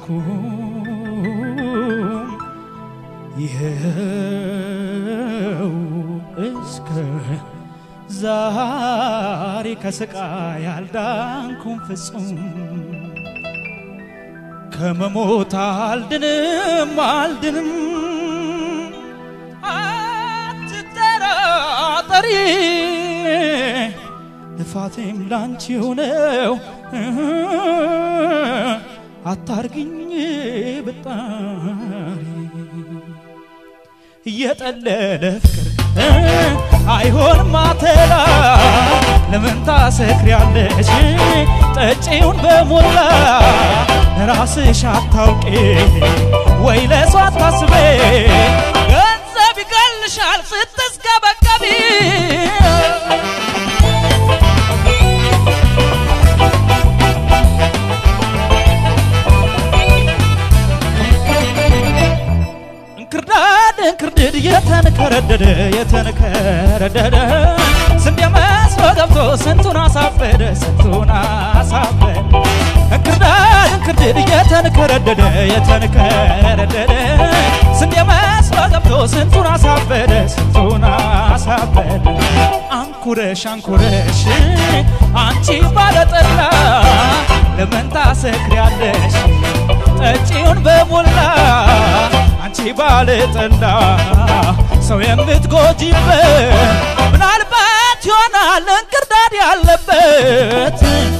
አልቻልኩም ይኸው እስከ ዛሬ ከስቃይ አልዳንኩም ፍጹም ከመሞት አልድንም አልድንም አትጠራጠሪ ልፋቴም ላንቺው ነው አታርግኝ ብጣሪ እየጠለለ ፍቅር አይሆንም አተላ ለምን ታሰክሪያለሽ ጠጪውን በሞላ ራስሽ አታውቂ ወይ ለሷ አታስቤ ገንዘብ ይገልሻል ስትስገበገቢ እንክርዳድ እንክርድድ የተንከረደደ የተንከረደደ ስንዴ መስሎ ገብቶ ስንቱን አሳበደ ስንቱን አሳበደ እንክርዳድ እንክርድድ የተንከረደደ የተንከረደደ ስንዴ መስሎ ገብቶ ስንቱን አሳበደ ስንቱን አሳበደ አንኩረሽ አንኩረሽ አንቺ ባለጠላ ለምን ታሰክሪያለሽ ጠጪውን በሞላ አንቺ ባለጠላ ሰው የምትጎጂበት ምናልባት ይሆናል እንክርዳድ ያለበት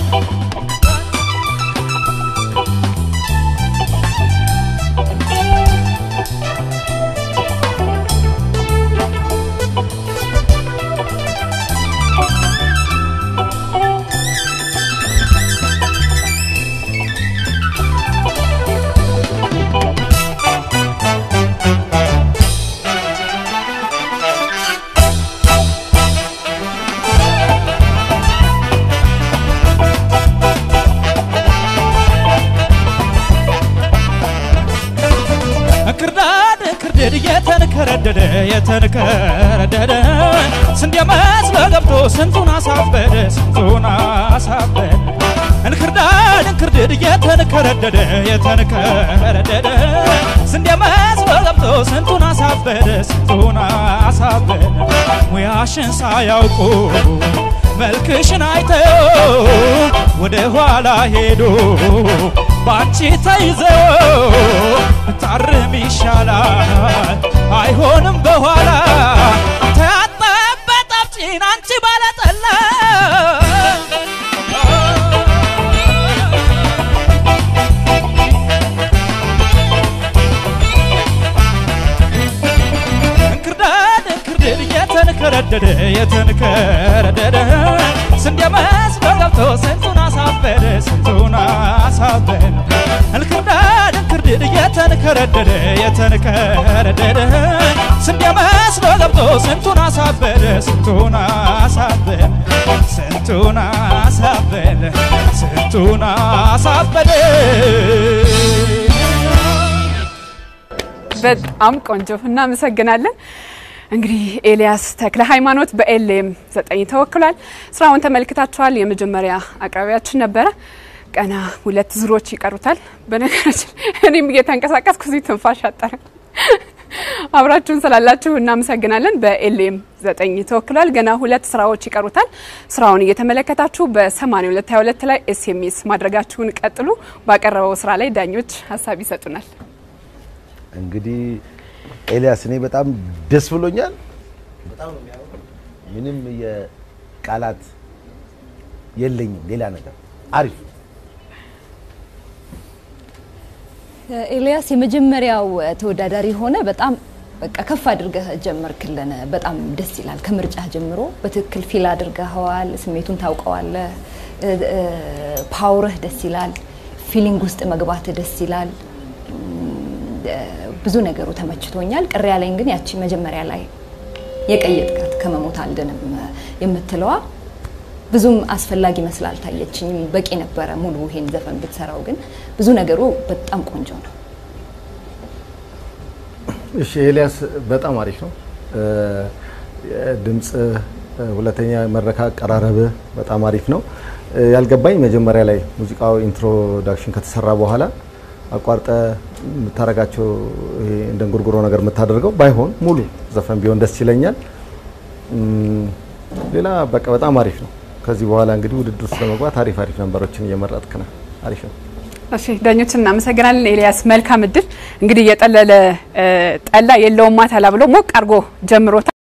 እንክርዳድ እንክርድድ የተንከረደደ የተንከረደደ ስንዴ መስሎ ገብቶ ስንቱን አሳበደ ስንቱን አሳበደ እንክርዳድ እንክርድድ የተንከረደደ የተንከረደደ ስንዴ መስሎ ገብቶ ስንቱን አሳበደ ስንቱን አሳበደ ሙያሽን ሳያውቁ መልክሽን አይተው ወደ ኋላ ሄዶ ባንቺ ተይዘው ብታርም ይሻላል አይሆንም በኋላ ተያጠበት አፍጪን አንቺ ባለጠላ እንክርዳድ እንክርድድ የተንከረደደ የተንከረደደ ስንዴ መስሎ ገብቶ ስንቱን አሳበደ ስንቱን አሳበደ እንክርዳድ እንክርድድ የተንከረደደ የተንከረደደ ስንዴ መስሎ ገብቶ ስንቱን አሳበደ ስንቱን አሳበደ ስንቱን አሳበደ ስንቱን አሳበደ በጣም ቆንጆ እናመሰግናለን። እንግዲህ ኤልያስ ተክለ ሃይማኖት በኤልኤም ዘጠኝ ተወክሏል። ስራውን ተመልክታችኋል። የመጀመሪያ አቅራቢያችን ነበረ። ቀና ሁለት ዙሮች ይቀሩታል። በነገራችን እኔም እየተንቀሳቀስኩ እዚህ ትንፋሽ አጠረ። አብራችሁን ስላላችሁ እናመሰግናለን። በኤልኤም ዘጠኝ ተወክሏል። ገና ሁለት ስራዎች ይቀሩታል። ስራውን እየተመለከታችሁ በ8222 ላይ ኤስኤምኤስ ማድረጋችሁን ቀጥሉ። ባቀረበው ስራ ላይ ዳኞች ሀሳብ ይሰጡናል። እንግዲህ ኤልያስ እኔ በጣም ደስ ብሎኛል። ምንም የቃላት የለኝም ሌላ ነገር አሪፍ ኤልያስ የመጀመሪያው ተወዳዳሪ ሆነ። በጣም በቃ ከፍ አድርገህ ጀመርክልን። በጣም ደስ ይላል። ከምርጫ ጀምሮ በትክክል ፊል አድርገኸዋል። ስሜቱን ታውቀዋለህ። ፓውርህ ደስ ይላል። ፊሊንግ ውስጥ መግባት ደስ ይላል። ብዙ ነገሩ ተመችቶኛል። ቅር ያለኝ ግን ያቺ መጀመሪያ ላይ የቀየጥካት ከመሞት አልድንም የምትለዋ ብዙም አስፈላጊ መስላ አልታየችኝም። በቂ ነበረ ሙሉ ይሄን ዘፈን ብትሰራው፣ ግን ብዙ ነገሩ በጣም ቆንጆ ነው። እሺ ኤልያስ በጣም አሪፍ ነው። ድምፅ፣ ሁለተኛ መድረክ አቀራረብህ በጣም አሪፍ ነው። ያልገባኝ መጀመሪያ ላይ ሙዚቃው ኢንትሮዳክሽን ከተሰራ በኋላ አቋርጠ የምታረጋቸው ይሄ እንደ እንጉርጉሮ ነገር የምታደርገው ባይሆን ሙሉ ዘፈን ቢሆን ደስ ይለኛል። እም፣ ሌላ በቃ በጣም አሪፍ ነው። ከዚህ በኋላ እንግዲህ ውድድር ውስጥ ለመግባት አሪፍ አሪፍ ነንበሮችን እየመረጥክ ነህ። አሪፍ ነው። እሺ ዳኞችን እናመሰግናለን። ኤልያስ መልካም እድል። እንግዲህ የጠለለ እ፣ ጠላ የለውም ማታላ ብሎ ሞቅ አድርጎ ጀምሮታል።